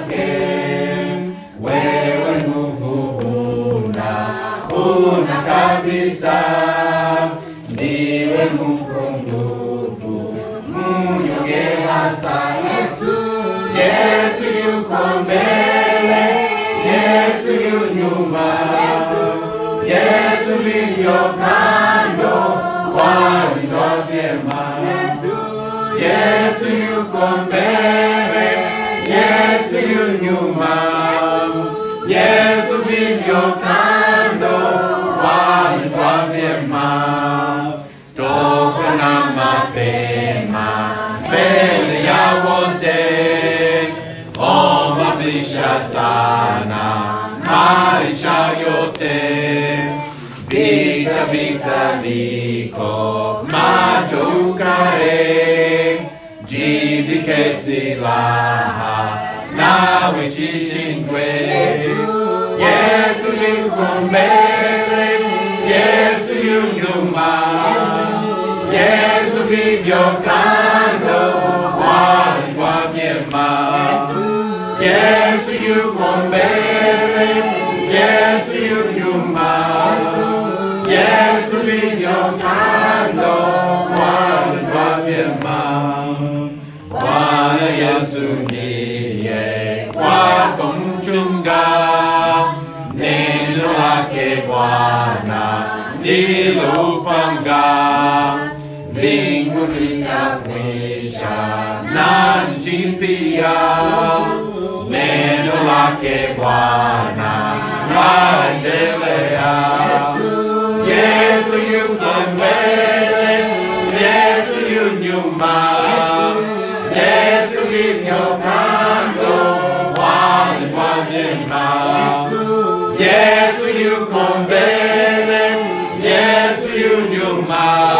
yake. Wewe nguvu una, una kabisa, ndiwe mkunguvu, mnyonge hasa. Yesu, Yesu yuko mbele, Yesu yu nyuma, Yesu vilio kando, walindwa vyema. Yesu yuko mbele, Yesu yu nyuma, Yesu vilio kando, walindwa vyema. Toka na mapema mbele ya wote, omba bisha sana maisha yote. Vita vita viko macho ukae, jivike silaha nawe shishindwe. Yesu yuko mbele, Yesu yu nyuma, Yesu vivyo kando, walindwa vyema. Yesu yuko mbele, Yesu yu nyuma, Yesu vivyo kando, walindwa vyema. Bwana Yesu ndiye kwako mchunga, neno lake Bwana ndilo upanga, mbingu zitakwisha na nchi pia, neno lake Bwana laendelea. Yesu yuko mbele, Yesu yu nyuma, Yesu vivyo kando, walindwa vyema. Yesu yuko mbele, Yesu yu nyuma,